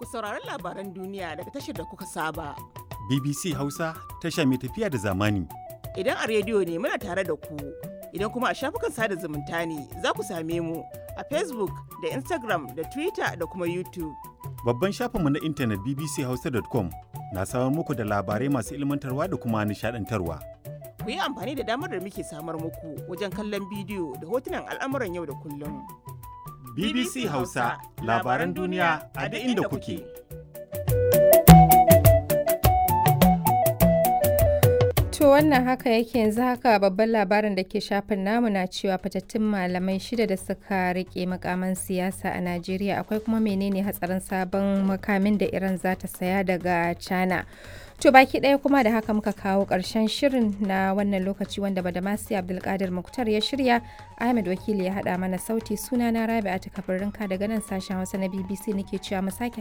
ku saurari labaran duniya daga tashar da kuka saba. BBC Hausa tasha mai tafiya da zamani. Idan a rediyo ne muna tare da ku, idan kuma a shafukan sada zumunta ne za ku same mu a Facebook da Instagram da Twitter da kuma YouTube. Babban shafinmu na intanet bbchausa.com na samar muku da labarai masu ilmantarwa da kuma nishadantarwa. Ku yi amfani da damar da muke samar muku wajen kallon bidiyo da hotunan al'amuran yau da kullum. BBC Hausa labaran duniya a duk inda kuke. To wannan haka yake yanzu haka babban labarin da ke shafin namu na cewa fatattun malamai shida da suka rike makaman siyasa a Najeriya akwai kuma menene hatsarin sabon makamin da Iran za ta saya daga China. To baki ɗaya kuma da haka muka kawo ƙarshen shirin na wannan lokaci wanda Badamasi Abdulkadir Muktar ya shirya Ahmed Wakili ya haɗa mana sauti suna na Rabi'a ta kabarinka daga nan sashen Hausa na BBC nake cewa mu sake